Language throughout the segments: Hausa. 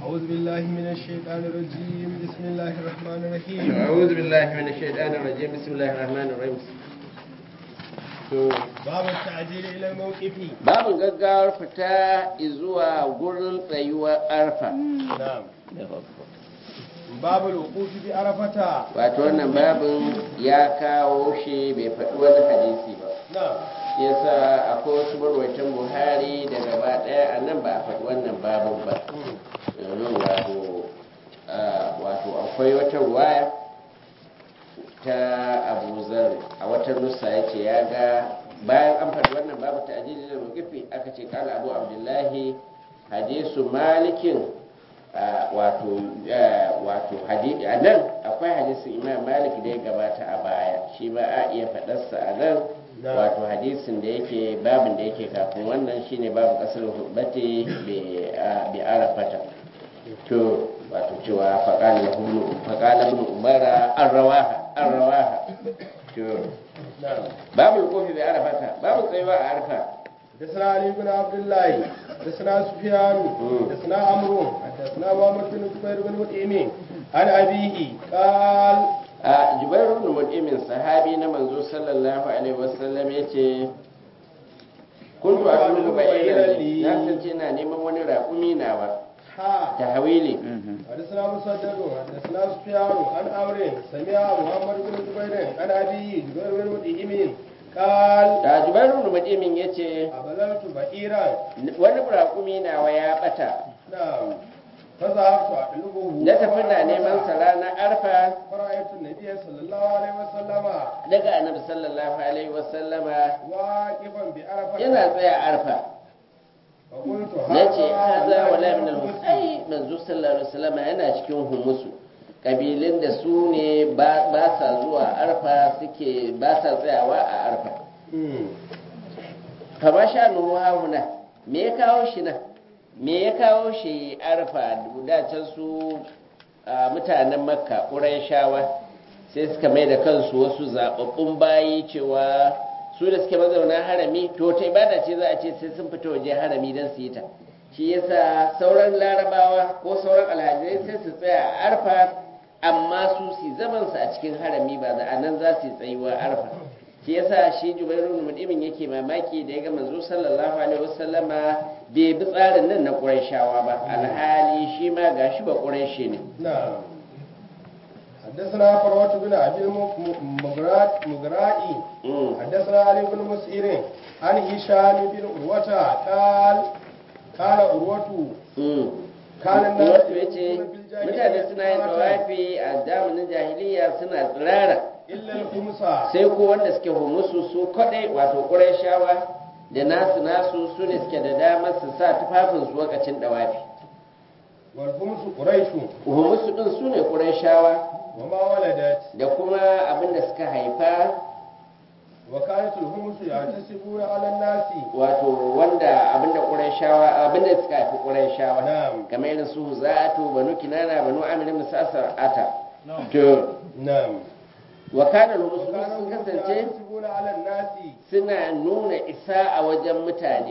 أعوذ بالله من الشيطان الرجيم بسم الله الرحمن الرحيم أعوذ بالله من الشيطان الرجيم بسم الله الرحمن الرحيم باب التعجيل إلى الموقف babu gaggawar fita zuwa gurin tsayuwar arfa نعم باب الوقوف بعرفة wato wannan babin ya kawo shi bai faɗi wani hadisi ba نعم yasa akwai wasu marwaitan buhari da gaba ɗaya a nan ba a faɗi wannan babin ba domin wato ah, wato akwai wata ruwaya ta abu zar a wata nusa ya ce ya ga bayan an faɗi wannan babu ta ajiyar da rukifi aka ce kala abu abdullahi hadisu malikin ah, wato ah, wato hadi- a nan akwai hadisin imam malik da ya gabata a baya shi ba a iya faɗarsa a nan Na. wato hadisin da yake babin da yake kafin wannan shine babu kasar hubati bi arafata to wato cewa faƙala ibn umara an rawaha an rawaha to نعم babu kofi bi arafata babu tsayuwa a arfa حدثنا علي بن عبد الله حدثنا سفيان مم. حدثنا عمرو حدثنا محمد بن جبير بن مطعم عن أبيه قال a jubairu ibn mut'imin sahabi na manzo sallallahu alaihi wasallam yace kuntu atlubu ba'iran li na sace ina neman wani raƙumi nawa ها tahwili حدثنا مسدد حدثنا سفيان عن عمرو سمع محمد بن جبير عن أبيه جبير بن مطعم قال da jubairu ibn mut'imin yace أبلغت بئيرا wani raƙumi nawa ya bata نعم فذهبت أطلبه na tafi na neman sa ranar arfa فرأيت النبي صلى الله عليه وسلم daga annabi sallallahu alaihi wasallama واقفا بعرفة yana tsaya arfa فقلت na ce haza wala والله min من al ai manzo sallallahu alaihi wasallama yana cikin humusu kabilun da su ne ba ba sa zuwa arfa suke ba sa tsayawa a arfa مم. fa ma sha nu hauna me ya kawo shi nan me ya kawo shi arfa da can su a, mutanen makka shawa sai suka mai da kansu wasu zaɓaɓɓun bayi cewa su da suke mazauna harami to ta ibada ce za a ce sai sun fita waje harami don su yi ta shi yasa sauran larabawa ko sauran alhajai sai su tsaya a arfa amma su su zaman su a cikin harami ba da anan za su yi tsayuwa arfa shi yasa shi jubairu mudimin yake mamaki da ya ga manzo sallallahu alaihi wasallama bai bi tsarin nan na qurayshawa ba alhali shi ma gashi ba qurayshi ne نعم حدثنا فروة بن أبي المغرائي Mm. حدثنا علي بن مسئر عن هشام بن عروة قال قال عروة Mm. كان الناس wato ya ce يقولون في الجاهلية mutane suna yin طوافا tawafi a zamanin jahiliya suna tsirara إلا الخمسة sai ko wanda suke humusu su kadai wato qurayshawa da nasu nasu su ne suke da damar su sa tufafin su lokacin dawafi والخمس قريش humusu din su ne qurayshawa وما ولدت da kuma abin da suka haifa وكانت الخمس يعتسبون على الناس wato wanda abinda qurayshawa abinda suka haifi qurayshawa نعم kamar irin su huzatu banu kinana banu amir ibn sasar ata to نعم wa kana al-musulmi وكانوا sun الخمس kasance يعتسبون على الناس suna nuna isa a wajen mutane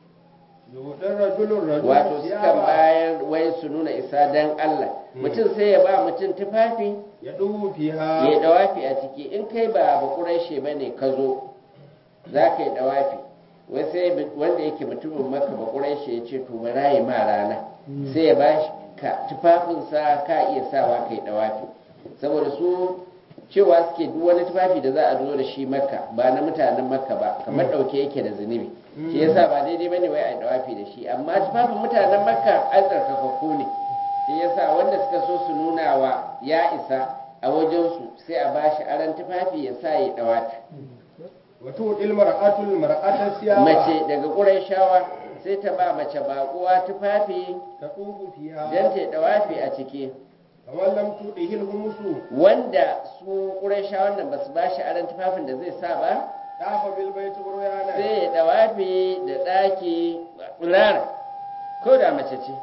يؤتى الرجل الرجل wato sukan ثيابا bayar wai su nuna isa dan Allah mutum sai ya ba mutum tufafi يدوب ya فيها dawafi a ciki in kai ba ba quraishi bane ka zo za ka yi dawafi wai sai wanda yake mutumin maka ba quraishi ya ce to bara yi ma rana sai ya ba ka tufafinsa ka iya sawa kai dawafi saboda su cewa suke duk wani tufafi da za a zo da shi makka ba na mutanen makka ba kamar dauke yake da zunubi shi yasa ba daidai bane wai a yi dawafi da shi amma tufafin mutanen makka an tsarkakakku ne shi yasa wanda suka so su nuna wa ya isa a wajensu sai a bashi aran tufafi ya sa ya dawafi وتؤتي المرأة المرأة ثيابا mace daga ƙurayshawa sai ta ba mace baƙuwa tufafi تطوف don فيها ta yi dawafi a ciki فمن لم تؤته الخمس wanda su ƙurayshawan nan ba su bashi aran tufafin da zai sa ba طاف بالبيت عريانا sai ya dawafi da ɗaki rara ko da mace ce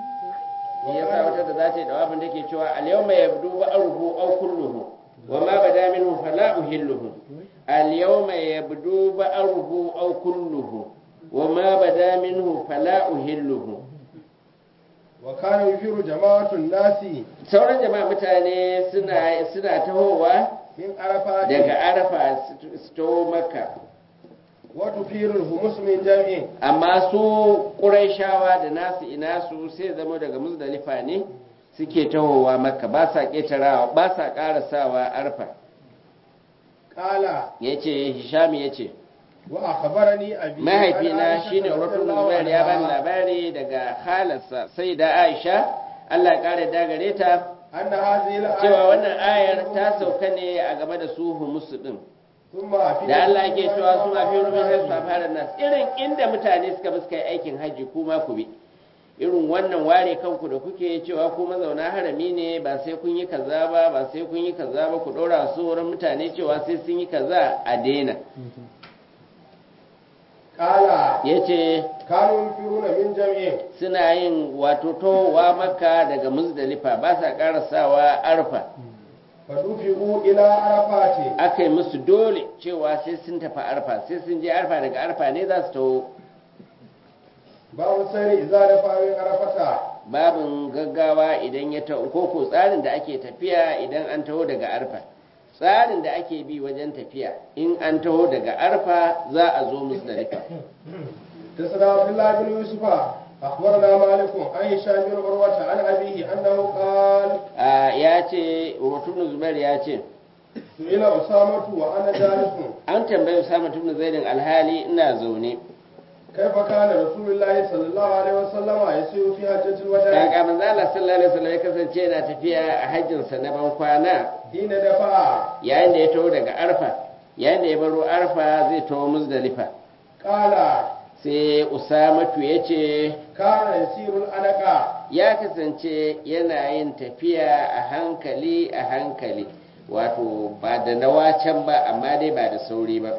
shi yasa wata da za ta yi dawafin da ke cewa al-yawma yabdu ba'ruhu aw kulluhu wa ma bada minhu fala uhilluhu al-yawma yabdu ba'ruhu aw kulluhu wa ma bada minhu fala uhilluhu وكان يفير جماعة الناس sauran jama'a mutane suna suna tahowa من عرفات daga arafa su- su taho makka وتفير الهمس من جمع amma su ƙuraishawa da nasu ina su sai zama daga muzdalifa ne suke tahowa makka ba sa ƙetarawa ba sa ƙarasawa arfa قال ya ce hishami ya ce وأخبرني أبي mahaifina عن عائشة shine رضي urwatu الله zubair ya bani عنها labari daga halarsa sai da aisha allah ya ƙara dagare ta أن هذه الآية cewa wannan ayar ta sauka ne a game da su humusu din ثم في da Allah yake cewa su ma fi rubin sai su fara nas irin inda mutane suka bi suka yi aikin hajji kuma ku bi irin wannan ware kanku da kuke cewa ku mazauna harami ne ba sai kun yi kaza ba ba sai kun yi kaza ba ku ɗora su wurin mutane cewa sai sun yi kaza a daina قال yace كانوا يفيرون من جمع suna yin wato towa makka daga muzdalifa ba sa karasawa arfa فدفعوا إلى عرفات aka yi musu dole cewa sai sun tafi arfa sai sun je arfa daga arfa ne za su taho باب السير إذا دفع من عرفة babin gaggawa idan ya taho ko ko tsarin da ake tafiya idan an taho daga arfa tsarin da ake bi wajen tafiya in an taho daga arfa za a zo musdalifa حدثنا عبد الله بن يوسف أخبرنا مالك عن هشام بن عروة عن أبيه أنه قال a ya ce rotun zubair ya ce سئل أسامة وأنا جالس an tambayi usama tun zaidin alhali ina zaune كيف كان رسول الله صلى الله عليه وسلم يسير في حجة الوداع kaka manzo Allah sallallahu alaihi wasallam ya kasance yana tafiya a hajjinsa na ban kwana حين دفع yayin da ya taho daga arfa yayin da ya baro arfa zai taho muzdalifa قال sai usamatu ya ce كان يسير الأنق ya kasance yana yin tafiya a hankali a hankali wato ba da nawa can ba amma dai ba da sauri ba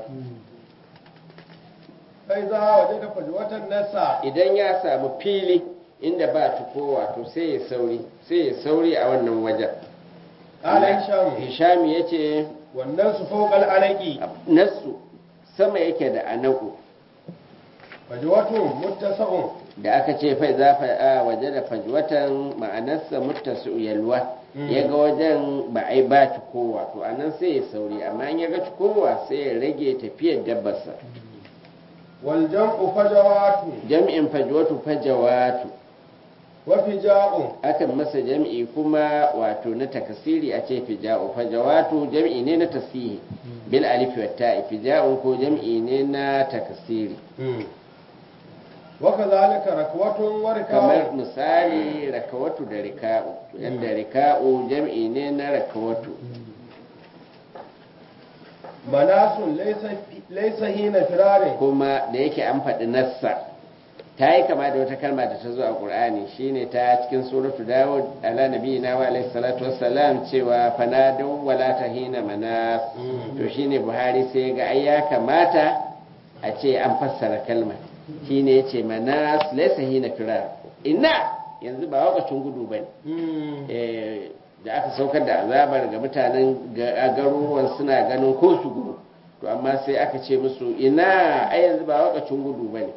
فإذا وجد فجوة النساء idan ya samu fili inda ba tuko wato sai ya sauri sai ya sauri a wannan wajen قال هشام hishami ya ce والناس فوق الأنق nasu sama yake da anaku فجوة متسع da aka ce fai za a waje da fajwatan ma'anarsa muttasu yalwa Mm. ya ga wajen ba ai ba cikowa to anan sai ya sauri amma in ya ga cikowa sai ya rage tafiyar dabbarsa والجمع فجوات jam'in fajwatu fajawatu وفجاء akan masa jam'i kuma wato na takasiri a ce fija'u fajawatu jam'i ne na tasihi bil alif wa ta'i fija'u ko jam'i ne na takasiri وكذلك ركوة kamar وركاء misali rakawatu da rika'u yadda rika'u jam'i ne na rakawatu مناس ليس ليس حين فرار kuma da yake an faɗi nassa ta yi kama da wata kalma da ta zo a ƙur'ani shine ta cikin suratu dawud ala nabiyina wa alaihi salatu wassalam cewa fanadau wala tahina manas to shine buhari sai ga ai ya kamata a ce an fassara kalma shine yace manas laysa hina firar ina yanzu ba wakacin gudu bane eh, da aka saukar da azabar ga mutanen ga- garuruwan suna ganin ko su gudu to amma sai aka ce musu ina ai yanzu ba wakacin gudu bane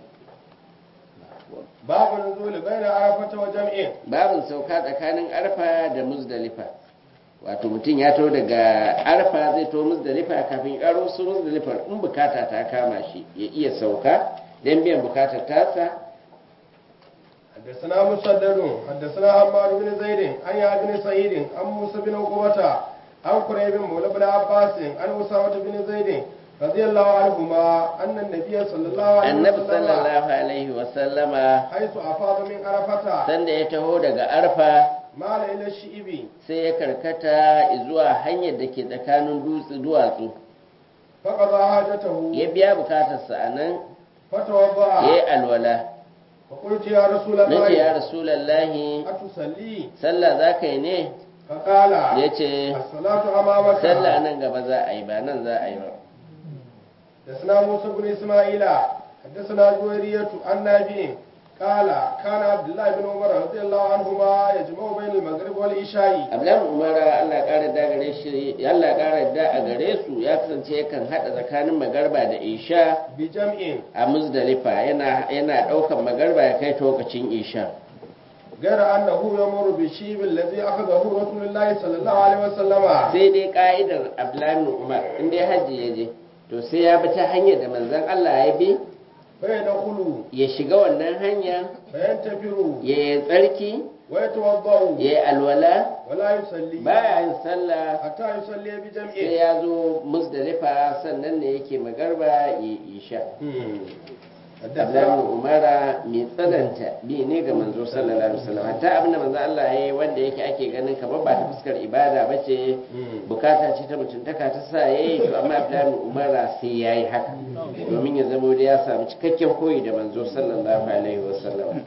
باب النزول بين عرفة وجمع babin sauka tsakanin arfa da muzdalifa wato mutum ya to daga arfa zai to muzdalifa kafin ya karo su muzdalifa in bukata ta kama shi ya iya sauka don biyan bukatar tasa حدثنا مسدد حدثنا حماد بن زيد عن يحيى بن سعيد عن موسى بن عقبة عن قريب مولى بن عباس عن أسامة بن زيد رضي الله عنهما أن النبي صلى الله عليه annabi وسلم sallallahu alaihi wasallama حيث أفاض من عرفة sanda ya taho daga arfa مال إلى الشئب sai ya karkata zuwa hanyar da ke tsakanin dutse duwatsu فقضى حاجته ya biya bukatarsa a nan ya فتوضأ yi alwala فقلت يا رسول na ce ya الله rasulallahi أتصلي sallah za ka yi ne فقال ya ce الصلاة أمامك sallah nan gaba za a yi ba nan za a yi ba حدثنا موسى بن اسماعيل حدثنا جويرية عن نافع قال كان عبد الله بن عمر رضي الله عنهما يجمع بين المغرب والعشاء abdullahi umara allah ƙara da gare shi allah ƙara da a gare su ya kasance yakan haɗa tsakanin magarba da isha بجمع a muzdalifa yana yana ɗaukan magarba ya kai ta lokacin isha غير أنه يمر بالشيب الذي أخذه رسول الله صلى الله عليه وسلم sai dai ka'idar abdullahi ibn umar in dai hajji ya je to sai ya bi ta hanyar da manzon Allah ya bi فيدخل ya shiga wannan hanya فينتفر ya yi tsarki ويتوضأ ya yi alwala ولا يصلي baya yin sallah حتى يصلي sai بجمعه ya zo musdalifa sannan ne yake magarba ya isha Abdullahi حدثنا Umara mai tsananta bi ne ga manzo sallallahu alaihi wasallam hatta abinda manzo Allah ya yi wanda yake ake ganin kamar ba ta fuskar ibada ba ce bukata ce ta mutuntaka ta sa yayi to amma Abdullahi Umara sai yayi haka domin ya zamo da ya samu cikakken koyi da manzo sallallahu alaihi wasallam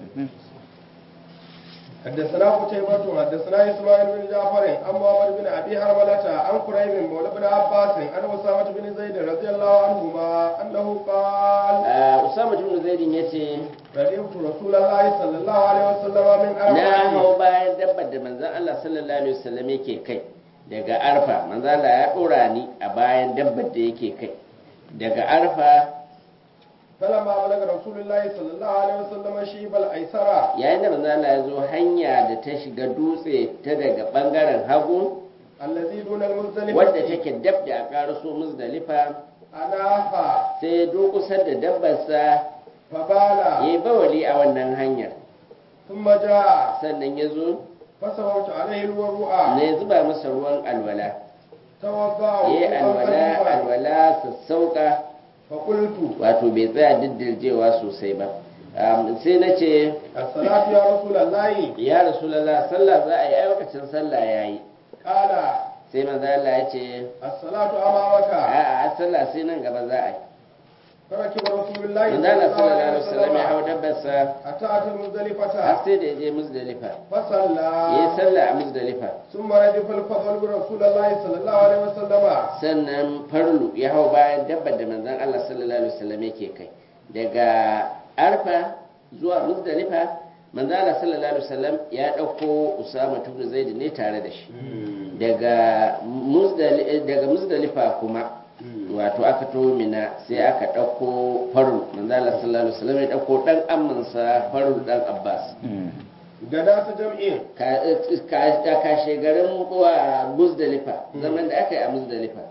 حدثنا قتيبة حدثنا إسماعيل بن جعفر عن محمد بن أبي حرملة عن قريب مولى بن عباس عن أسامة بن زيد رضي الله عنهما أنه قال Ah, Usama ibn Zaidin yace رأيت رسول الله صلى الله عليه وسلم من na أربعة hau bayan dabbar da manzon Allah sallallahu alaihi wasallam yake kai daga arfa manzon Allah ya dora ni a bayan dabbar da yake kai daga arfa فلما بلغ رسول الله صلى الله عليه وسلم شيب الأيسرى yayin da manzon Allah ya zo hanya da ta shiga dutse ta daga bangaren hagu الذي دون المزدلفة wadda take dab da a karaso muzdalifa أناها sai ya durkusar da dabbarsa ya فبال yi bawali a wannan hanyar ثم جاء sannan ya zo فسوت عليه الوضوء na ya zuba masa ruwan alwala توضأ ya yi وضوءا alwala خفيفا. alwala sassauka فقلت wato bai tsaya diddirjewa sosai ba Um, sai na ce الصلاة يا رسول الله ya rasulallah sallah za a yi ai lokacin sallah ya yi قال sai maza Allah ya ce الصلاة أمامك a'a a sallah sai nan gaba za a yi فركب رسول الله manzo Allah sallallahu alaihi wasallam ya hau dabbarsa حتى أتى har المزدلفة sai da ya je muzdalifa فصلى ya yi sallah a muzdalifa ثم ردف الفضل برسول الله صلى الله عليه وسلم sannan farlu ya hau bayan dabbar da manzon Allah sallallahu alaihi wasallam yake kai daga arfa zuwa muzdalifa manzon Allah sallallahu alaihi wasallam ya dauko Usama ibn Zaid ne tare da shi daga muzdalifa daga muzdalifa kuma wato aka to mina sai aka dauko farlu manzon Allah sallallahu alaihi wasallam ya dauko dan ammansa farlu dan Abbas gada ta jam'in ka kashe garin wa muzdalifa zaman da aka yi a muzdalifa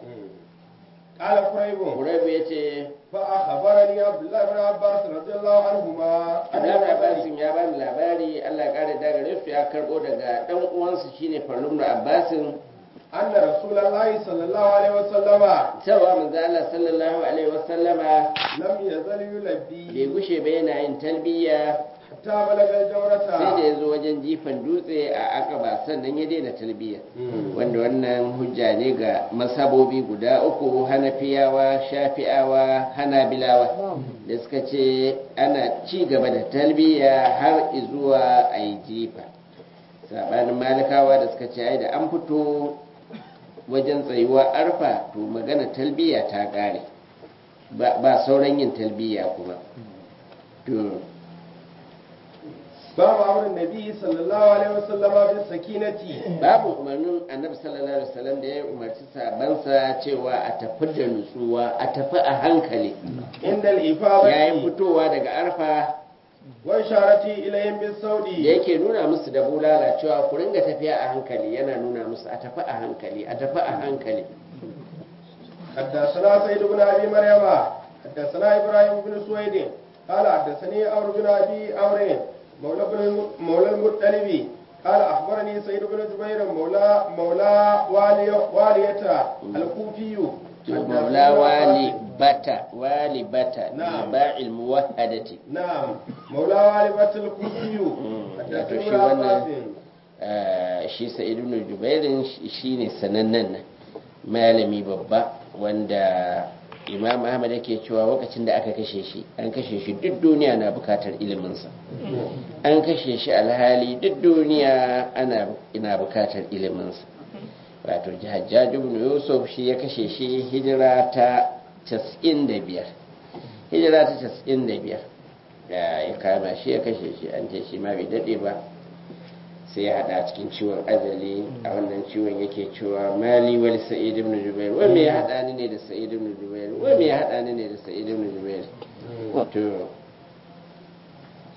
قال قريب Quraibu ya ce فأخبرني عبد الله بن عباس رضي الله عنهما Abdullahi Abbasin ya bani labari Allah ya kare daga gare su ya karbo daga dan uwansa shine Farlum da Abbasin أن رسول الله صلى الله عليه وسلم cewa manzo Allah sallallahu alaihi wasallama لم يزل يلبي bai gushe ba yana yin talbiya حتى بلغ sai da الجورة ya zo wajen jifan dutse a Aqaba sannan ya daina talbiya wanda wannan hujja ne ga masabobi guda uku Hanafiyawa Shafi'awa Hanabilawa da suka ce ana ci gaba da talbiya har zuwa ayi jifa sabanin malikawa da suka ce ai da an fito wajen tsayuwa arfa to magana talbiya ta kare ba ba sauran yin talbiya kuma to باب أمر النبي صلى الله عليه وسلم بالسكينة babu umarnin annabi sallallahu alaihi wasallam da ya umarci sabansa cewa a tafi da nutsuwa a tafi a hankali عند yayin الإفاضة fitowa daga arfa وإشارة إليهم da بالصوت yake nuna musu da bulala cewa ku ringa tafiya a hankali yana nuna musu a tafi a hankali a tafi a hankali حدثنا سيد بن ابي مريم حدثنا ابراهيم بن سويد قال حدثني عمرو بن ابي عمرو مولى بن مولى المطلب قال اخبرني سيد بن جبير مولى مولى والي والية الكوفي to maula wali bata wali bata Na'am. ba'il muwahhadati نعم مولى والية الكوفي wato حدثني shi ابن عباس wannan ah, shi sa'id ibn jubairin shi- shine sanannen nan malami babba wanda imam ahmad yake cewa lokacin da aka kashe shi an kashe shi duk duniya na bukatar iliminsa an kashe shi alhali duk duniya ana ina bukatar iliminsa wato hajjaj ibn yusuf shi ya kashe shi hijira ta 95 hijira ta 95 da ya kama shi ya kashe shi an ce shi ma bai dade ba sai ya hada cikin ciwon azali a wannan ciwon yake cewa mali wal sa'id ibn jubair wai me ya hada ni ne da sa'id ibn jubair wai me ya hada ni ne da sa'id ibn jubair to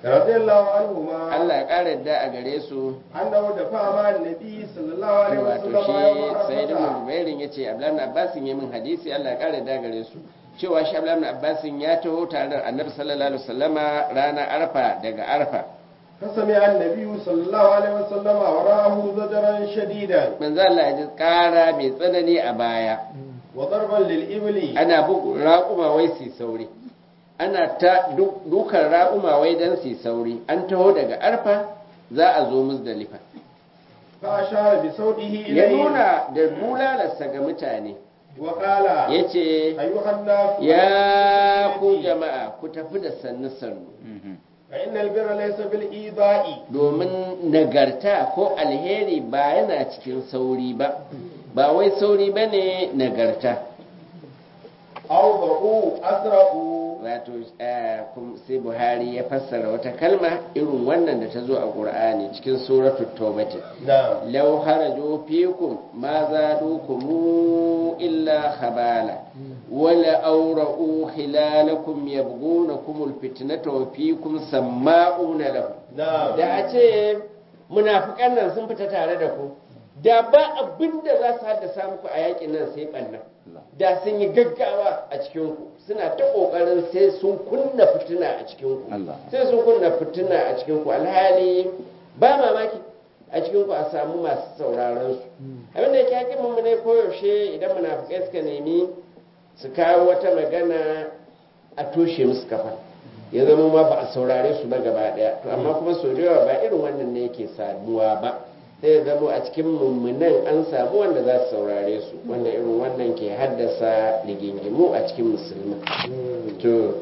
radiyallahu anhuma Allah ya ƙara yadda a gare su annahu da fama annabi sallallahu alaihi wato wasallam shi sai da mubairin ya ce abdullahi abbasin ya min hadisi Allah ya ƙara yadda gare su cewa shi abdullahi abbasin ya taho tare da annabi sallallahu alaihi wasallama ranar arfa daga arfa فسمع النبي صلى الله عليه وسلم وراه زجرا شديدا manzo Allah ya ji ƙara mai tsanani a baya وضربا للإبل ana bugu raƙuma wai su sauri ana ta du- dukan raƙuma wai don su sauri an taho daga arfa za a zo musdalifa فأشار بصوته ya إليه nuna da bulalarsa ga mutane وقال ya ce أيها الناس ya ku jama'a ku tafi da sannu sannu فإن البر ليس بالإيذاء domin nagarta ko alheri ba yana cikin sauri ba ba wai sauri ba ne nagarta أو ضعوا أسرعوا wato eh, kum- sai buhari ya fassara wata kalma irin wannan da ta zo a ƙur'ani cikin suratul tawbati نعم law haraju fikum ma zadukum illa khabala wala awra'u khilalakum yabghunakum alfitnata wa fikum sama'una lahu نعم da a ce munafikan nan sun fita tare da ku da ba abin da za su haddasa muku a yakin nan sai ɓanna da sun yi gaggawa a cikinku suna ta ƙoƙarin sai sun kunna fitina a cikinku Allah. sai sun kunna fitina a cikinku alhali ba mamaki a cikinku a samu masu sauraron su abin da yake hakimin mu ne koyaushe idan munafikai suka nemi su kawo wata magana a toshe musu kafa ya zama ma ba a saurare su ba gaba daya to amma kuma sau da yawa ba irin wannan ne yake saduwa ba sai ya zama a cikin mummunan an samu wanda za su saurare su wanda irin wannan ke haddasa rigingimu a cikin musulmi to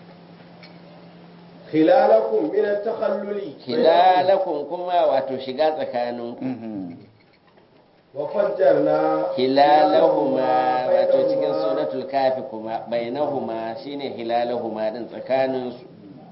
خلالكم من التخلل hilalakun kuma wato shiga tsakaninku وفجرنا hilalahuma wato cikin بينهما suratul kafi kuma bainahuma shine hilalahuma din tsakaninsu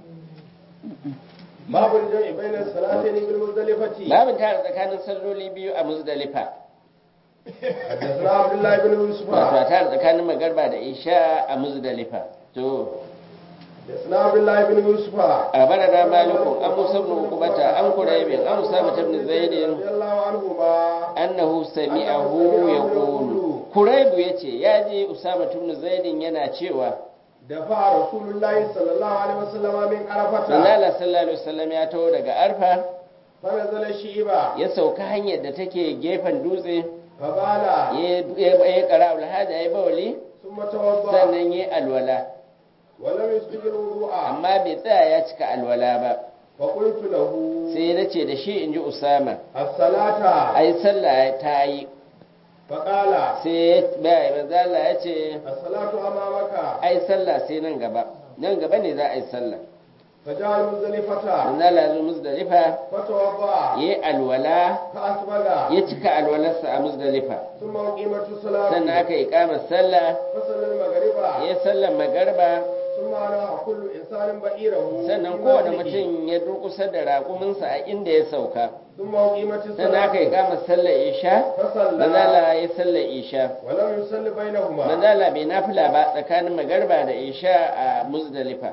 باب الجمع بين الصلاتين بالمزدلفة babin tare tsakanin salloli biyu a muzdalifa حدثنا عبد الله بن يوسف wato a tare tsakanin magarba da isha a muzdalifa to حدثنا عبد الله بن يوسف أخبرنا مالك عن موسى بن عقبة عن قريب عن أسامة بن زيد رضي الله عنهما أنه سمعه يقول قريب يتي ياجي أسامة بن زيد yana cewa دفع رسول الله صلى الله عليه وسلم من عرفة Manzala sallallahu alaihi wasallam ya taho daga Arfa فنزل الشيبة ya sauka hanyar da take gefen dutse فبال ya ya- ya kara alhaja ya bawali ثم توضأ sannan ya alwala ولم يسبق الوضوء amma bai tsaya ya cika alwala ba فقلت له sai na ce da shi in ji Usama الصلاة ai sallah ta yi فقال sai bai manzala ya ce الصلاة أمامك ai sallah sai nan gaba nan gaba ne za a yi sallah فجاء المزدلفة manzala zo muzdalifa فتوضأ ya yi alwala فأسبغ ya cika alwalarsa a muzdalifa ثم أقيمت الصلاة sannan aka yi kamar sallah فصلى المغرب ya sallar magarba ثم أنا كل إنسان بئيره sannan في kowane منزله. mutum ya durkusa da raƙuminsa a inda ya sauka ثم أقيمت sannan aka yi الصلاة kamar sallar isha فصلى manzala ya sallar isha ولم يصلي بينهما manzala bai nafila ba tsakanin magarba da isha a muzdalifa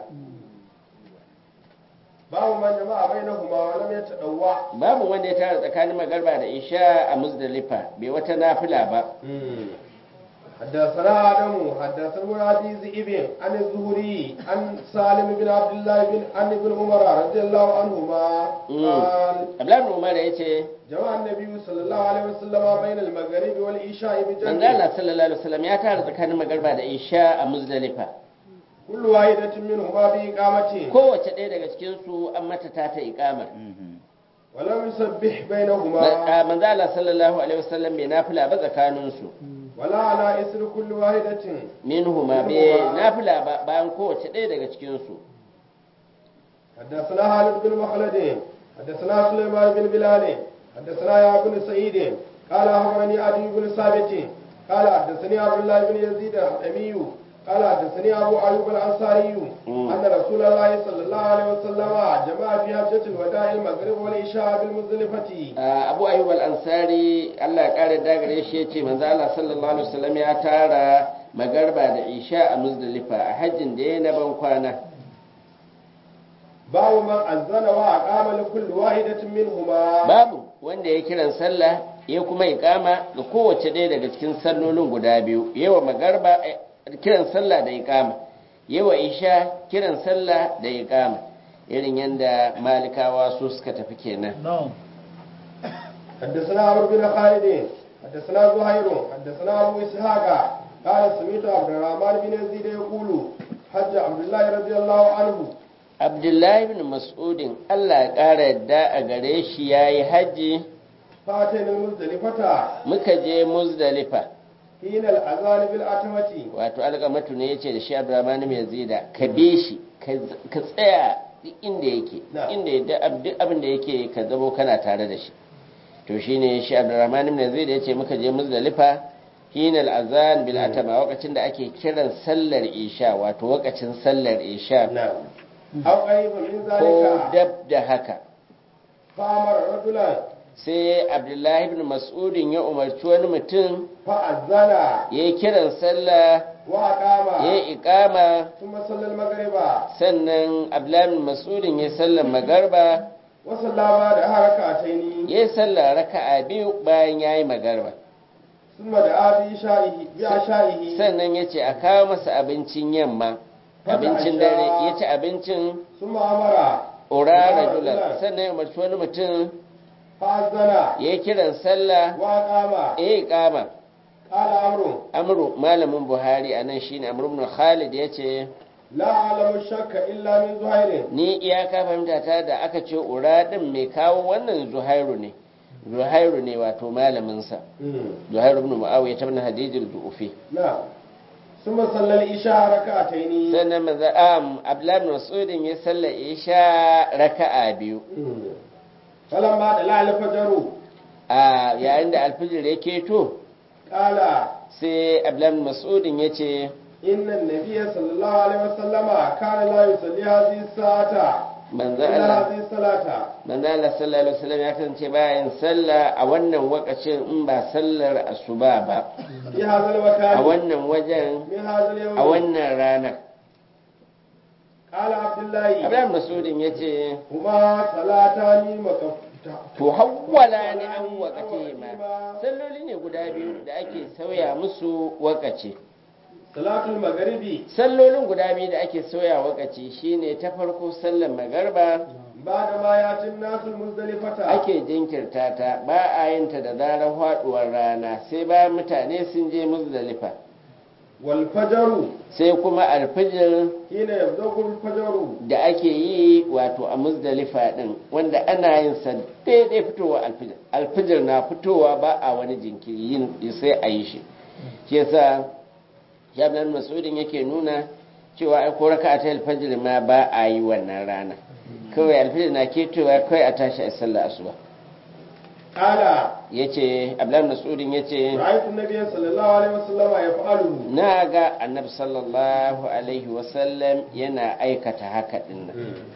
باب من جمع بينهما ولم يتطوع babu wanda ya tara tsakanin magarba da isha a muzdalifa bai wata nafila ba حدثنا آدم حدثنا عزيز ابن عن الزهري عن سالم بن عبد الله بن عن ابن عمر رضي الله عنهما قال abdullahi umar ya ce جمع النبي صلى الله عليه وسلم بين المغرب والعشاء بجمع manzala sallallahu alaihi wasallam ya tara tsakanin magarba da isha a muzdalifa كل واحدة منهما بإقامة kowace ɗaya daga cikin su an mata ta ta iqamar ولم يسبح بينهما manzala sallallahu alaihi wasallam bai nafila ba tsakanin su ولا على إثر كل واحدة minhuma bai nafila ba bayan kowace ɗaya daga cikin su حدثنا خالد بن مخلد حدثنا سليمان بن بلال حدثنا يا بن سعيد قال أخبرني علي بن ثابت قال حدثني عبد الله بن يزيد الأمي قال حدثني أبو أيوب الأنصاري مم. أن رسول الله صلى الله عليه وسلم جمع في حجة الوداع المغرب والعشاء بالمزدلفة Ah, abu ayyub al-ansari Allah ya kare dagare shi yace manzo Allah sallallahu alaihi wasallam ya tara magarba da isha a muzdalifa a hajjin da ya na ban kwana babu man azzana wa aqama li kulli wahidatin minhuma babu wanda ya kiran sallah ya kuma iqama ga kowace ɗaya daga cikin sallolin guda biyu yawa magarba eh, kiran sallah da iqama yawa isha kiran sallah da iqama irin yanda malikawa su suka tafi kenan نعم حدثنا عمرو بن خالد حدثنا زهير حدثنا ابو اسحاق قال سمعت عبد الرحمن بن يزيد يقول حج عبد الله رضي الله عنه abdullahi bin mas'udin allah ya ƙara yadda a gare shi ya yi hajji فاتينا المزدلفة muka je muzdalifa حين الأذان بالأتمة wato alƙamatu ne ya ce da shi abdurrahman mai yazida ka bi shi ka tsaya duk inda yake Na. inda ya duk abin da yake ka zamo kana tare da shi to shine shi abdurrahman mai yazida ya ce muka je muzdalifa hinal azan bil atama lokacin da ake kiran sallar isha wato lokacin sallar isha نعم أو قريب من ko ذلك dab da haka فأمر رجلا sai abdullahi ibn mas'udin ya umarci wani mutum فأذن ya yi kiran sallah وأقام ya yi ikama ثم صلى المغرب sannan abdullahi ibn mas'udin ya yi sallar magarba وصلى بعدها ركعتين ya yi sallar raka'a biyu bayan ya yi magarba ثم دعا بعشائه بعشائه sannan ya ce a kawo masa abincin yamma abincin dare ya ci abincin ثم أمر urara julan sannan ya umarci wani mutum فأذن ya yi kiran sallah وأقام ya yi ikama قال عمرو amru malamin buhari a nan shine amru ibn khalid ya ce لا أعلم الشك إلا من زهير ni iyaka fahimta ta da aka ce ura din mai kawo wannan zuhairu ne zuhairu ne wato malaminsa zuhairu ibn muawiya ta bin hadijul du'ufi نعم ثم صلى العشاء ركعتين sannan maza am abdullahi ibn mas'udin ya salla isha raka'a biyu فلما طلع الفجر a yayin da alfijir ya keto قال sai abdullahi ibn mas'udin ya ce إن النبي صلى الله عليه وسلم كان لا يصلي هذه الساعة manzo إلا Allah هذه الصلاة manzo Allah sallallahu alaihi wasallam ya kasance bayan sallah a wannan wakacin in ba sallar asuba ba في هذا a المكان wannan wajen من هذا اليوم a wannan ranar قال عبد الله Abdullahi Masudin ya ce, هما صلاتان مكفتة To, hawwala ne an wakace ma, salloli ne guda biyu da ake sauya musu wakace. صلاة المغرب Sallolin guda biyu da ake sauya wakace shine ta farko sallar magarba بعد ما يأتي الناس المزدلفة ake jinkirta ta ba a yin ta da zarar faduwar rana sai bayan mutane sun je muzdalifa والفجر sai kuma alfijir حين يبدأ الفجر da ake yi wato a muzdalifa din wanda ana yin sa daidai fitowa alfijir alfijir na fitowa ba a wani jinkiri yin sai a yi shi shi yasa jami'an masudin yake nuna cewa ai ko raka ta alfijir ma ba a yi wannan rana kawai alfijir na ketowa kawai a tashi a sallah asuba قال yace abdullahi masudin yace رأيت النبي صلى الله عليه وسلم يفعله na ga annabi sallallahu alaihi wasallam yana aikata haka dinnan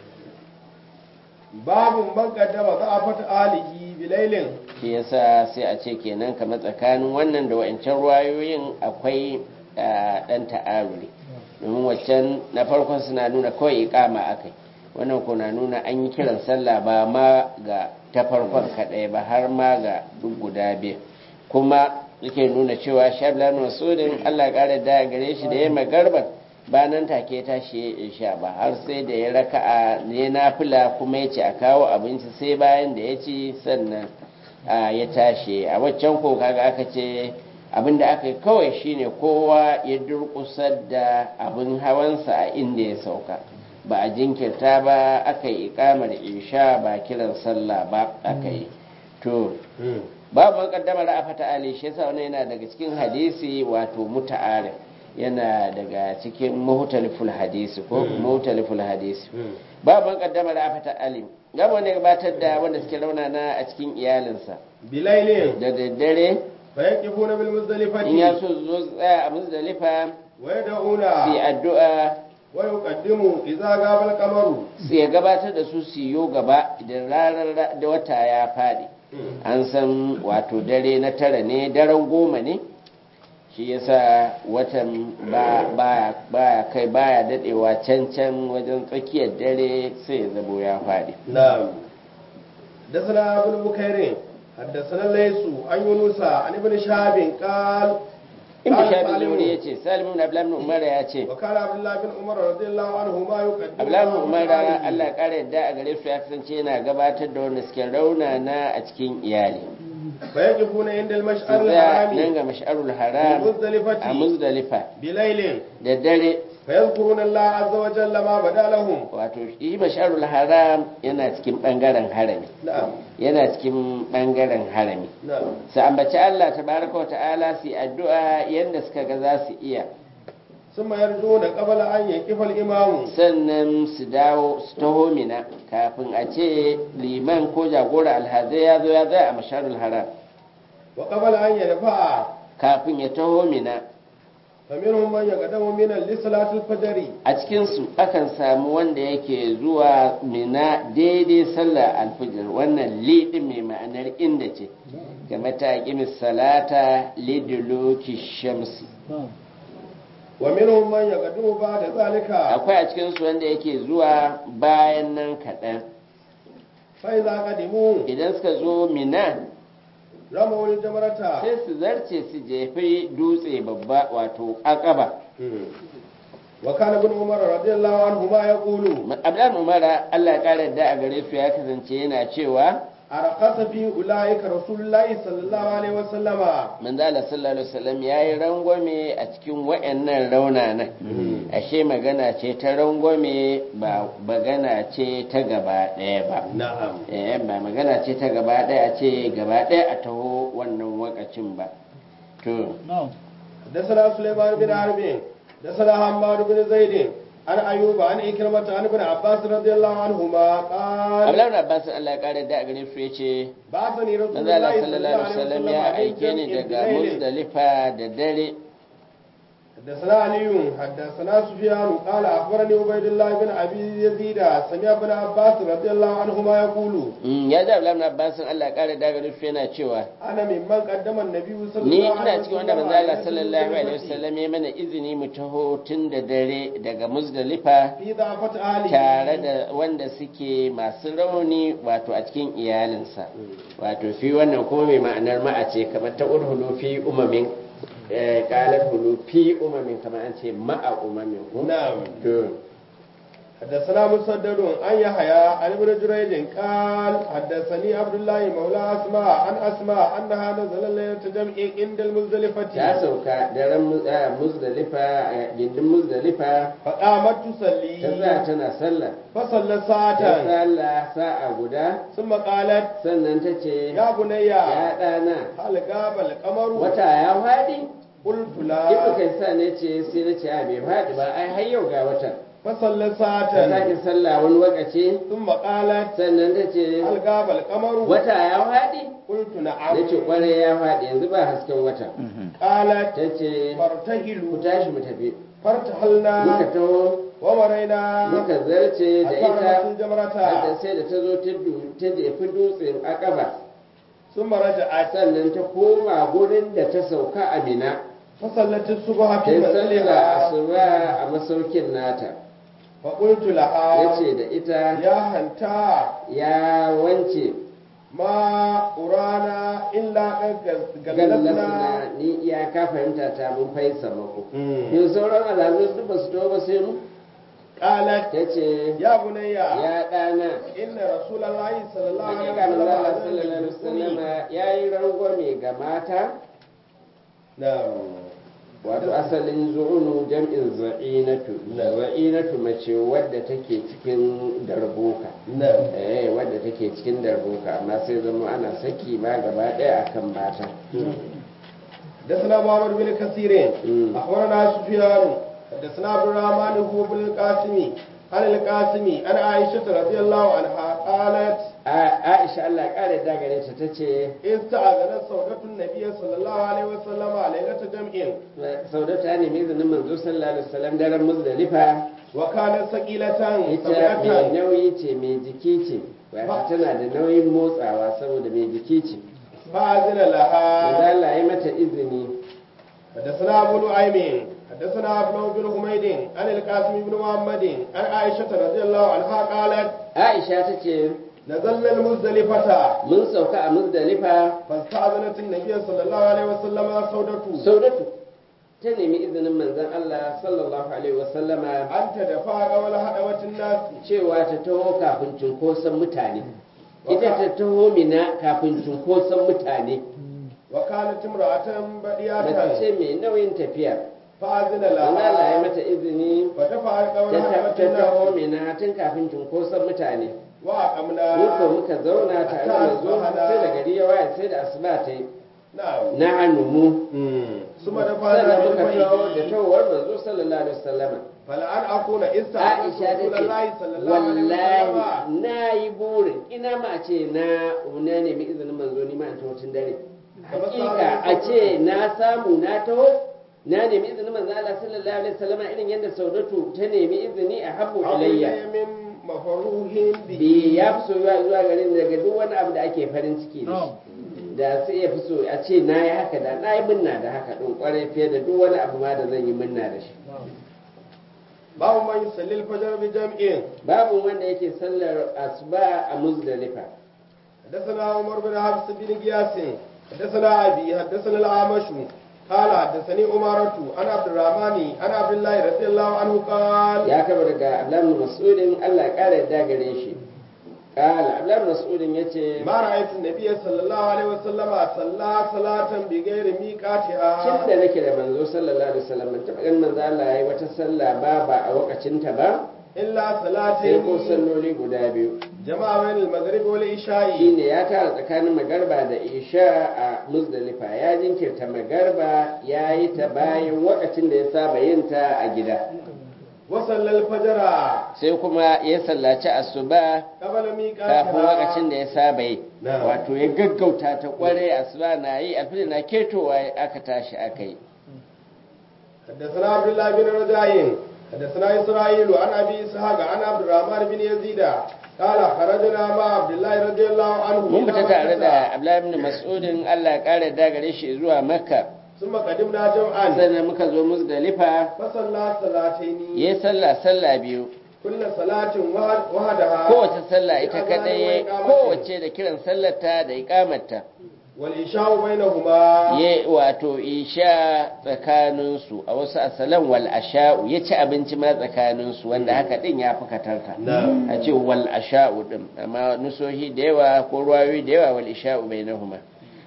باب من قدم ضعفة آله بليل shi yasa sai a ce kenan kamar tsakanin wannan da wa'ancan ruwayoyin akwai dan ta'aruri domin waccan na farkon suna nuna kawai ikama akai wannan ko na nuna an yi kiran sallah ba ma ga ta farkon kadai ba har ma ga duk guda biyu kuma yake nuna cewa shablan masudin Allah ƙara da gare shi da ya magarban ba nan take tashi ya isha ba har sai da ya raka'a ne nafila kuma ya ce a kawo abinci sai bayan da ya ci sannan a ya tashi a waccan ko kaga aka ce abin da aka yi kawai shine kowa ya durƙusar da abin hawansa a inda ya sauka ba a jinkirta ba aka yi ikamar isha ba kiran sallah ba aka yi to babu man kaddama ra'afata ali shi yasa wannan yana daga cikin hadisi wato muta'arif yana daga cikin muhtaliful hadisi ko muhtaliful hadisi babu man kaddama ra'afata ali gaba wanda ya gabatar da wanda suke raunana a cikin iyalinsa بليل da daddare فيقفون بالمزدلفة in ya so su zo tsaya a muzdalifa ويدعون su yi addu'a ويقدم إذا غاب القمر su ya gabatar da su su yi gaba idan ranar da wata ya faɗi an san wato dare na tara ne daren goma ne shi yasa watan ba baya baya kai baya dadewa can can wajen tsakiyar dare sai ya zabo ya faɗi نعم حدثنا ابن بكير حدثنا الليث عن يونس عن ابن شهاب قال inda قال shabi سالم zuri ya ce salimu ibn abdullahi ibn umar ya ce وكان عبد الله بن عمر رضي الله عنهما يقدم abdullahi ibn umar على Allah ya kara yadda a gare su ya kasance yana gabatar da wanda suke raunana a cikin iyali فيقفون عند su المشعر tsaya nan الحرام ga mash'arul haram a بمزدلفة muzdalifa بليل da dare فيذكرون الله عز وجل ما بدا لهم wato shi mash'arul haram yana cikin bangaren harami نعم yana cikin bangaren harami نعم su ambaci Allah tabaraka wa ta'ala su yi addu'a yanda suka ga za su iya ثم يرجون قبل أن يقف الإمام sannan su dawo su taho mina kafin a ce liman ko jagora alhazai ya zo ya zai a masharul haram وقبل أن يدفع kafin ya taho mina فمنهم من يقدم من لصلاة الفجر a cikinsu akan samu wanda yake zuwa mina daidai sallar alfijir wannan liɗin mai ma'anar inda ce game ta ƙimis salata liduluki shamsi ومنهم من يقدم بعد ذلك akwai a cikinsu wanda yake zuwa bayan nan kaɗan فإذا قدموا idan suka zo mina رموا الجمرة sai su zarce su jefi dutse babba wato akaba وكان ابن عمر رضي الله عنهما يقول abdan umara Allah ya kara da a gare su ya kasance yana cewa أرقص في أولئك رسول الله صلى الله عليه وسلم manzo Allah sallallahu alaihi wasallam yayi rangwame a cikin wayannan raunanan ashe magana ce ta rangwame ba magana ce ta gaba daya ba نعم eh ba magana ce ta gaba daya ce gaba daya a taho wannan wakacin ba to حدثنا سليمان بن حرب حدثنا حماد بن زيد عن أيوب عن إكرمة عن ابن عباس رضي الله عنهما قال Abdullahi ibn Abbas Allah ya kara da a gare su yace بعثني رسول manzo Allah الله sallallahu alaihi wasallam ya aike ni daga Muzdalifa da dare حدثنا علي حدثنا سفيان قال اخبرني عبيد الله بن ابي يزيد سمع ابن عباس رضي الله عنهما يقول Mm, ya ji Abdullahi ibn Abbas Allah ya kara da gare su yana cewa انا ممن قدم النبي صلى ni الله عليه ina cikin wanda manzo Allah sallallahu alaihi وسلم wasallam ya mana izini mu taho tun da dare daga Muzdalifa في ضعفة اهله tare da wanda suke masu rauni wato a cikin iyalinsa wato fi wannan kuma mai ma'anar ma'a ce kamar ta urhulu fi umamin eh, qalat hulu fi umamin kamar an ce ma'a umamin ko نعم to حدثنا مسدد عن يحيى عن ابن جريج قال حدثني عبد الله مولى اسماء عن اسماء انها نزل ليله جمع عند ta المزدلفه sauka daren Muz- ah, Muzdalifa a gindin Muzdalifa فقامت ta تصلي tsaya tana sallah فصلى ta ساعه sallah sa'a guda ثم قالت sannan ta ce يا بني ya ɗana هل غاب القمر wata ya faɗi قلت ibnu لا kai sa ne ce sai na ce a bai faɗi ba ai har yau ga wata فصلى ta ساعة sake sallah wani wakaci ثم قالت sannan ta ce هل غاب القمر wata ya faɗi قلت na نعم ce kwarai ya faɗi yanzu ba hasken wata قالت ta ce ku فارتهلوا tashi mu tafi فارتحلنا muka taho ومرينا muka zarce da حتى ita رمت hadda الجمرة sai da ta zo ta du- ta jefi dutsen akaba ثم رجعت sannan ta koma gurin da ta sauka a mina فصلت الصبح ta في yi sallah منزلها asuba a masaukin nata فقلت ya لها ce da ita يا هنتا ya wance ما أرانا إلا قد gallasna غلبنا ni iyaka fahimta ta mun faisa mako yin sauran alamun duk ba su taho ba sai mu قالت ta ce يا بني ya ɗana إن رسول الله صلى الله عليه hakika manzo Allah وسلم sallallahu alaihi wasallam ya yi rangwame ga mata نعم wato asalin zu'unu jam'in za'inatu za'inatu mace wadda take cikin darbuka نعم eh wadda take cikin darbuka amma sai zama ana saki ma gaba ɗaya akan mata حدثنا محمد بن كثير مم. اخبرنا سفيان حدثنا عبد الرحمن هو بن القاسم عن القاسم عن عائشه رضي الله عنها قالت A- Aisha Allah ya kare da gare ta tace استأذنت سودة النبي صلى الله عليه وسلم ليلة جمع Sauda ta nemi izinin manzo sallallahu alaihi wasallam daren Muzdalifa وكانت ثقيلة ita mai سبعة nauyi ce mai jiki ce wato tana da nauyin motsawa saboda mai jiki ce فأذن manzo لها Allah ya mata izini حدثنا أبو نعيم حدثنا أبو بن حميد عن القاسم بن محمد عن عائشة رضي الله عنها قالت aisha ta ce نزلنا المزدلفة mun sauka a muzdalifa فاستأذنت النبي صلى الله عليه وسلم سودته saudatu ta nemi izinin manzon Allah sallallahu alaihi wasallama أن تدفع قول هدوة الناس cewa ta taho kafin cunkoson mutane ita ta taho mina kafin cunkoson mutane وكانت امرأة mace بديعة ce mai nauyin tafiya فأذن Allah ya لها mata izini فتفع قول ta هدوة ta taho الناس mina tun kafin cunkoson mutane وأقمنا mu ko muka zauna tare da manzo har sai da gari ya waye sai da asuba ta yi نعم na hannu mu ثم دفعنا sannan muka taho da بالفجر tawar manzo sallallahu alaihi wasallama فلأن أكون استعملت Aisha ta رسول ce الله صلى الله عليه وسلم wallahi na yi burin ina ma ce na na nemi izinin manzo ni ma in taho tun dare hakika a ce na samu na taho na nemi izinin manzo Allah sallallahu alaihi wasallam irin yadda Saudatu ta nemi izini a habbu ilayya أولي من مفروح به bi ya fi soyuwa zuwa garin daga duk wani abu da ake farin ciki da shi da sai ya fi so a ce na yi haka da na yi minna da haka ɗin kwarai fiye da duk wani abu ma da zan yi minna da shi باب من يصلي الفجر بجمع babu wanda yake sallar asuba a muzdalifa حدثنا عمر بن حفص بن قياس حدثنا أبي حدثنا الأعمش قال حدثني أمارة عن عبد الرحمن عن عبد الله رضي الله عنه قال ya kaba daga abdullahi mas'udin Allah ya kara yadda gare shi kala abdullahi mas'udin yace ما رأيت النبي صلى الله عليه وسلم صلى صلاة بغير tun ميقاتها da nake da manzo sallallahu alaihi wasallam ban taɓa ganin manzo Allah yayi wata sallah ba ba a wakacinta ba إلا sai ko صلاتين salloli guda biyu جمع بين المغرب والعشاء shine ya tara tsakanin magarba da isha a muzdalifa ya jinkirta magarba ya yi ta bayan wakacin da ya saba yin ta a gida وصلى الفجر sai kuma ya sallaci asuba قبل kafin wakacin ميقاتها da ya saba yi Na'am. wato ya gaggauta ta kware asuba na yi alfijir na ketowa aka tashi aka yi حدثنا عبد الله بن رجاء حدثنا إسرائيل عن أبي إسحاق عن عبد الرحمن بن يزيد قال خرجنا مع عبد الله رضي الله عنه mun إلى fita tare مكة. da Abdullahi ibn Mas'udin Allah ya kare da gare shi zuwa Makka ثم قدمنا جمعا sannan muka zo Muzdalifa فصلى صلاتين yayi sallah sallah biyu كل صلاة وحد- وحدها kowace sallah ita بأذان kadai وإقامة. kowace da kiran sallarta da iqamarta والإشاء بينهما ya wato isha tsakaninsu a wasu asalan wal asha'u ya ci abinci ma tsakaninsu wanda haka din ya fi katarta نعم a ce wal asha'u din amma nusohi da yawa ko ruwayoyi da yawa wal isha'u bainahuma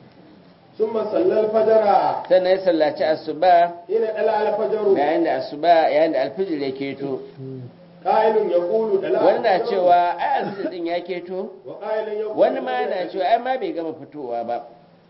ثم صلى الفجر sannan ya sallaci asuba حين طلع الفجر yayin da asuba yayin da alfijir ya keto قائل يقول طلع wani na الفجر cewa ai alfijir din ya keto وقائل يقول wani ma na cewa ai ma bai gama fitowa ba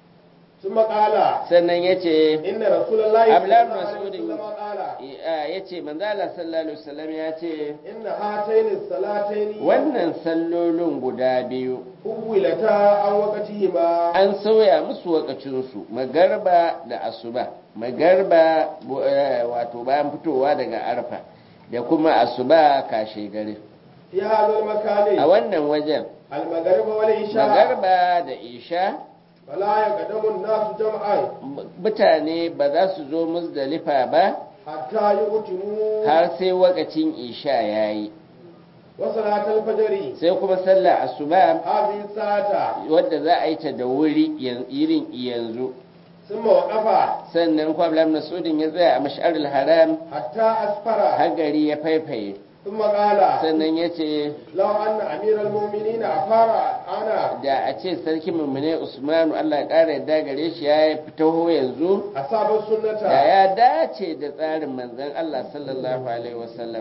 ثم قال sannan ya ce إن رسول الله صلى Abdullah الله عليه Mas'udin وسلم قال ya ce manzala sallallahu alaihi wasallam ya ce إن هاتين الصلاتين wannan sallolin guda biyu حولتا عن وقتهما an sauya musu wakacinsu magarba da asuba magarba bu- eh, wato bayan fitowa daga arfa da kuma asuba kashe gari في هذا a المكان wannan wajen المغرب والعشاء magarba da isha فلا يقدم الناس جمعا m- mutane ba za su zo musdalifa ba حتى يؤتموا har sai wakacin isha ya yi وصلاة الفجر sai kuma sallar asuba هذه الساعة wadda za a yi ta da wuri yan- irin yanzu ثم وقف sannan kwablam na sudin ya tsaya a mash'arul haram حتى أسفر har gari ya faifaye ثم قال sannan ya ce لو أن أمير المؤمنين أفار أنا da a ce sarki mummune usmanu allah ya ƙara yadda gare shi ya fitaho yanzu أصاب da السنة ya dace da tsarin manzon allah sallallahu alaihi wasallam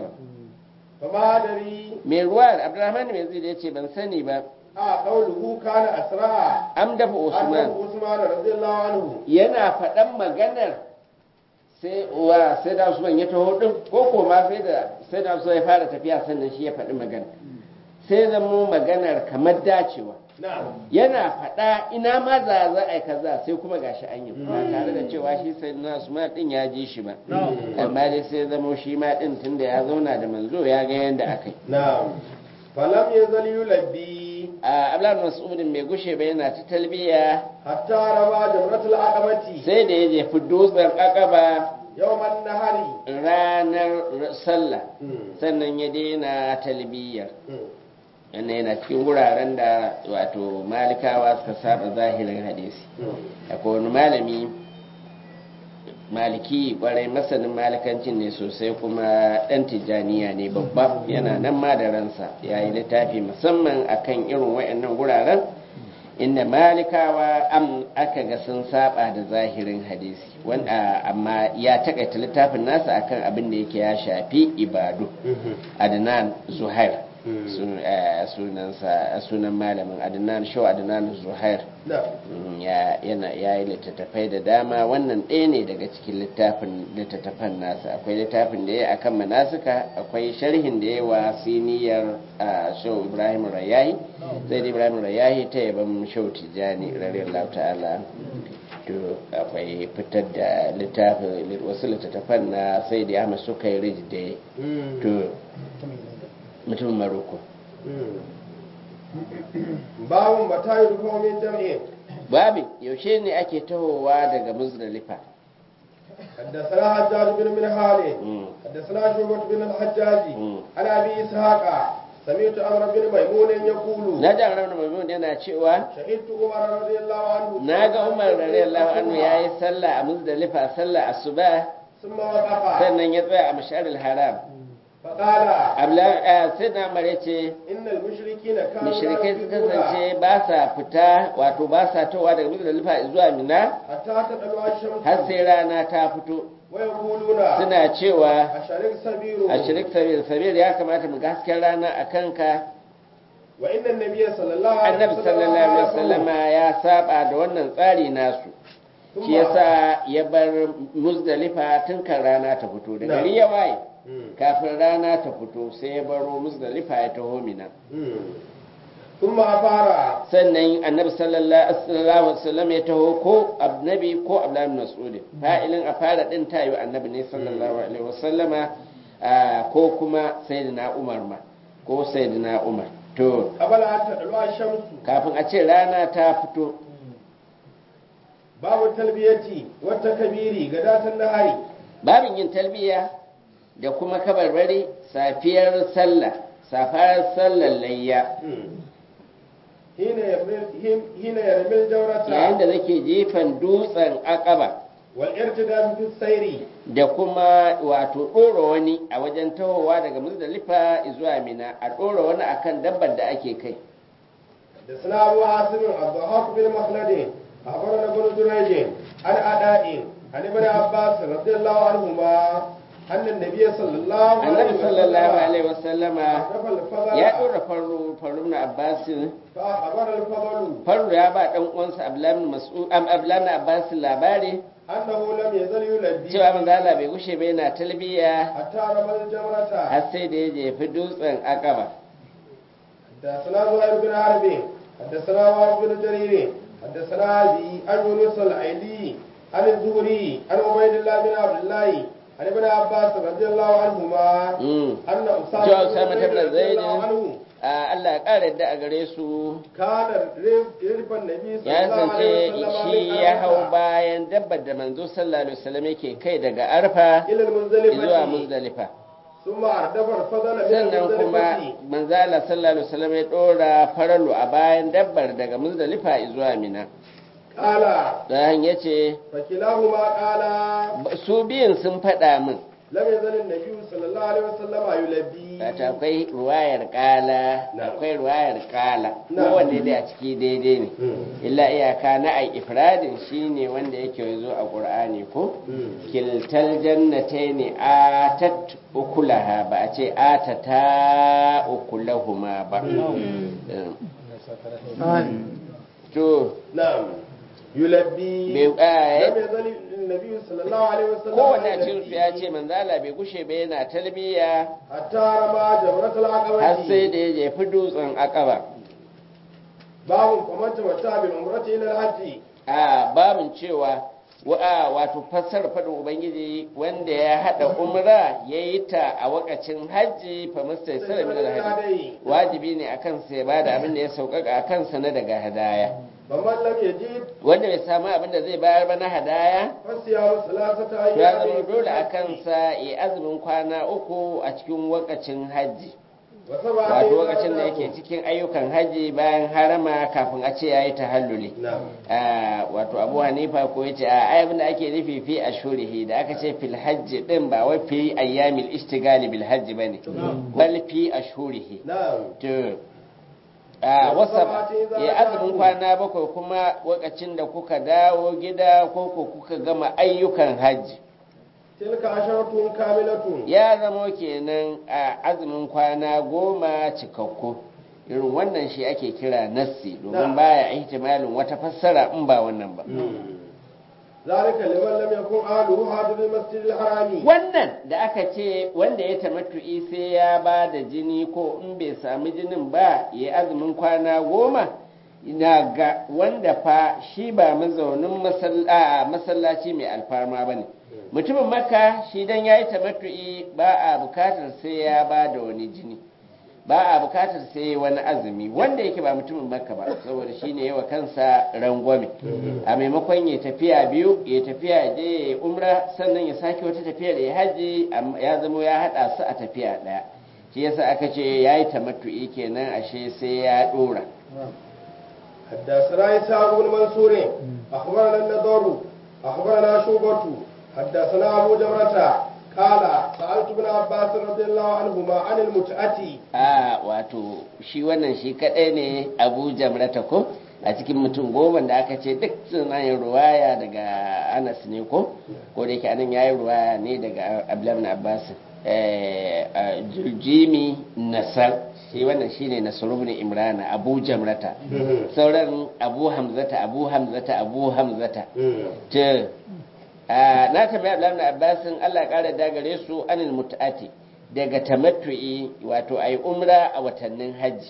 فما أدري mai ruwa abdurrahman mai zai ya ce ban sani ba a qawluhu kana asra am dafa usman annabi usman radiyallahu anhu yana faɗan maganar sai wa sai da usman ya taho din ko ko ma sai da sai da usman ya fara tafiya sannan shi ya faɗi magana sai zamo maganar kamar dacewa na'am yana faɗa ina ma za za a yi kaza sai kuma gashi an yi ba tare da cewa shi sai na usman din ya ji shi ba amma dai sai zamo shi ma din tunda ya zauna da manzo ya ga yanda aka yi na'am falam yazal yulabbi a ablan mas'udin bai gushe ba yana ta talbiya حتى رمى جمرة العقبة sai da ya jefi dutsen akaba يوم النهر ranar sallah sannan ya daina talbiyar yana yana cikin wuraren da wato malikawa suka saba zahirin hadisi akwai wani malami maliki kwarai masanin malikancin ne sosai kuma dan tijjaniya ne babba yana nan ma da ransa ya yi littafi musamman akan irin wayannan wuraren inda malikawa am aka ga sun saba da zahirin hadisi wanda amma ya takaita littafin nasa akan abin da yake ya shafi ibadu adnan zuhair sun- eh, sunansa sunan malamin adnan shau adnan zuhair نعم Mm, ya yana ya yi littattafai da dama wannan ɗaya ne daga cikin littafin littattafan nasa akwai littafin da ya yi akan manasuka akwai sharhin da ya yi wa siniyar ah, shau ibrahim rayahi zai da ibrahim rayahi ta yaban shau tijjani radiyallahu ta'ala to akwai fitar da littafin wasu littattafan na sai da ahmad suka yi rij da ya yi. to mutumin maroko باب متى يدفع من جمعه babin yaushe ne ake tahowa daga muzdalifa حدثنا حجاج بن منهال Mm. حدثنا شعبة بن الحجاج Mm. عن ابي اسحاق سمعت عمرو بن ميمون يقول na ji amurna maimun yana cewa شهدت عمر رضي الله عنه na ga umar radiyallahu anhu ya yi sallah a muzdalifa sallah asuba ثم وقف sannan ya tsaya a masharil haram فقال abla sai na mare ce ان المشركين كانوا mushrikai لا su يفقهون kasance ba sa fita wato ba sa towa daga muzdalifa zuwa mina حتى تطلع الشمس har sai rana ta fito ويقولون suna cewa أشرك سبيل a shirik sabir sabir ya kamata mu ga hasken rana a kanka وإن النبي صلى الله عليه annabi sallallahu alaihi wasallama ya saba da wannan tsari nasu shi yasa ya bar muzdalifa tun kan rana ta fito da gari ya waye kafin rana ta fito sai ya baro muzdalifa ya taho mina ثم أفار sannan annabi sallallahu alaihi wasallam ya taho ko annabi ko abdullahi bin mas'ud fa'ilin a fara din tayo annabi ne sallallahu alaihi wasallama ah, ko kuma sayyidina umar ma ko sayyidina umar to قبل أن تطلع الشمس kafin a ce rana ta fito باب التلبية والتكبير غداة النهار babin yin talbiya da kuma kabarbari safiyar sallah safar sallar layya حين يرمي حين يرمي الجورة yayin da zake jefan dutsen akaba والارتداد في السير da kuma wato ɗora wani a wajen tahowa daga muzdalifa zuwa mina a ɗora wani akan dabbar da ake kai حدثنا أبو عاصم الضحاك بن مخلد أخبرنا ابن جريج عن أداء عن ابن عباس رضي الله عنهما أن النبي صلى الله عليه annabi وسلم sallallahu alaihi wasallama أحدث الفضل ya ɗora farru farru na abbasin فأخبر الفضل farru ya ba ɗan uwansa abdullahi mas'ud am abdullahi abbasin labari أنه لم يزل يلبي cewa manzo Allah bai gushe ba yana talbiya حتى رمى الجمرة har sai da ya jefi dutsen akaba حدثنا زهير بن حرب حدثنا وهب بن جرير حدثنا ابي عن يونس الايلي عن الزهري عن عبيد الله بن عبد الله عن ابن عباس رضي الله عنهما Mm. ان جاء اسامه أسامة بن بن زيد رضي زيد. الله عنه a Allah ya ƙara yadda a gare su كان رب النبي صلى ya الله عليه zance وسلم shi من ya hau عرفة bayan dabbar da manzo sallallahu alaihi wasallam yake kai daga arfa الى zuwa المزدلفه muzdalifa ثم اردف الفضل من sannan kuma المزدلفه manzo Allah sallallahu alaihi wasallam ya dora faralu a bayan dabbar daga muzdalifa zuwa mina قال dan yace فكلاهما قال su biyun sun faɗa min لم يزل النبي صلى الله عليه وسلم يلبي Wato akwai ruwayar kala Na. akwai ruwayar kala Na. kowanne dai a ciki daidai ne Mm. illa iyaka na ai ifradin shine wanda yake zo a qur'ani ko Mm. kiltal jannataini atat ukulaha ba a ce atata ukulahuma ba Um, to نعم يلبي bai ah, لم يزل النبي صلى الله عليه وسلم kowanne a cikin يلبي su ya ce manzala bai gushe ba yana talbiya حتى رمى جمرة العقبة har sai da ya jefi dutsen akaba باب فمن تمتع بالعمرة إلى الحج a babin cewa wa wato fassara faɗin ubangiji wanda ya haɗa umra ya yi ta a wakacin hajji fa mustai min alhaji wajibi ne akan sa ya bada abin da ya sauƙaƙa a kansa na daga hadaya faman lam yajid wanda bai samu abin da zai bayar ba na hadaya fasiyamu salasata to ya zama ayyamin dole a kansa ya azumin kwana uku a cikin wakacin hajji wa sab'a wato ayyamin lokacin da yake cikin ayyukan hajji bayan harama kafin a ce ya yi tahalluli na'am Ah, wato abu hanifa ko yace a ai abin da ake nufi fi ashurihi da aka ce fil hajji din ba wai fi ayyamil istigali bil hajji bane bal fi ashurihi na'am to a wasa ya azumin kwana bakwai kuma lokacin da kuka dawo gida ko ko kuka gama ayyukan hajji tilka asharatun kamilatun ya zamo kenan a azumin kwana goma cikakku irin wannan shi ake kira nassi domin baya ihtimalin wata fassara in ba wannan ba zalika liman lam yakun ahluhu hadiril masjidil harami wannan da aka ce wanda ya tamattu'i sai ya ba da jini ko in bai sami jinin ba ya azumin kwana goma ina ga wanda fa shi ba mazaunin masalla- masallaci mai alfarma ba ne mutumin maka shi dan ya yi tamattu'i ba a bukatar sai ya ba da wani jini ba a bukatar sai wani azumi wanda yake ba mutumin makka ba saboda shi ne yawa kansa rangwame a maimakon ya tafiya biyu ya tafiya ya je ya yi umra sannan ya sake wata tafiya da ya haji amma ya zama ya haɗa su a tafiya ɗaya shi yasa aka ce ya yi tamattu'i kenan ashe sai ya ɗora حدثنا إسحاق بن منصور أخبرنا النضر أخبرنا شوبة حدثنا أبو جمرة قال سألت ابن عباس رضي الله عنهما عن المتعة a wato shi wannan shi kaɗai ne abu jamrata ko a cikin mutum goma da aka ce duk suna yin ruwaya daga anas ne ko ko da yake anan yayi ruwaya ne daga abdullahi bin abbas eh, a jimi nasar shi wannan shine nasar ibn imrana abu jamrata sauran abu hamzata abu hamzata abu hamzata to a, na tambaya abdullahi bin abbas Allah ya kara dagare su anil mut'ati daga tamattu'i wato ai umra a watannin hajji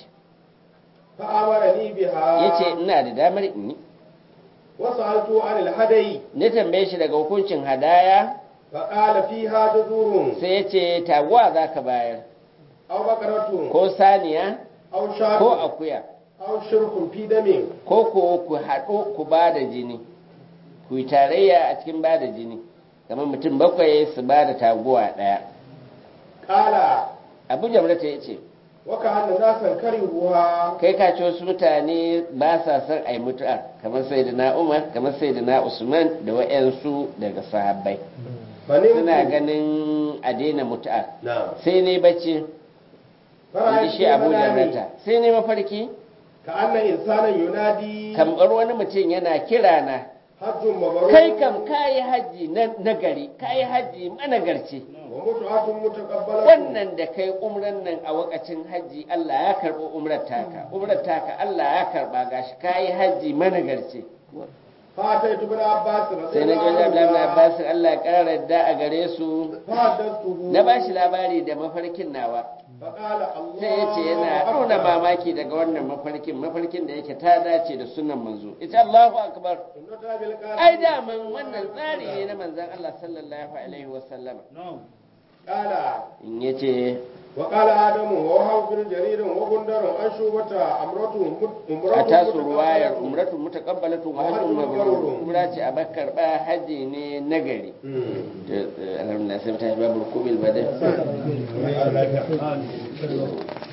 فأمرني بها yace ina da damar in yi وسألت عن الهدي na tambaye shi daga hukuncin hadaya فقال فيها جذور sai ya ce taguwa za ka bayar أو بقرة ko saniya أو ko شاة akuya أو شرك في دم ko ko ku haɗu ku ba da jini ku yi tarayya a cikin ba da jini kamar mutum bakwai su ba da taguwa ɗaya قال abu jamrata ya ce وكأن ناسا كرهوها kai ka ce wasu mutane ba sa son a yi mutu'a kamar sai da na umar kamar sai da na usman da wa'yansu daga sahabbai فنمت suna ganin a daina mutu'a نعم sai ne bacci in فرأيت ji shi abu في منامي jamrata sai ne mafarki كأن إنسانا ينادي kamar wani mutum yana kira na حج مبرور kai kam kayi haji na nagari kayi haji managarci ومتعة متقبلة wannan da kai umran nan a wakacin haji Allah ya karɓo umrar taka umrar taka Allah ya karɓa gashi kayi haji managarci فأتيت ابن عباس رضي sai na الله ji Abdullahi ibn عنهما Abbas Allah ya ƙara yadda a gare su فحدثته na ba shi labari da mafarkin nawa فقال الله sai ya ce yana nuna mamaki daga wannan mafarkin mafarkin da yake ta dace da sunan manzo ita Allahu akbar سنة بالقاسم ai daman wannan tsari ne na manzon Allah sallallahu alaihi wasallama قال in yace وقال آدم ووهب بن جرير وغندر عن شوبة أمرته a tasu ruwayar umratu mutaqabbalatu wa hajjun mabrur umra ce a bakkar ba haji ne nagari to alhamdulillah sai ta babu kubil badal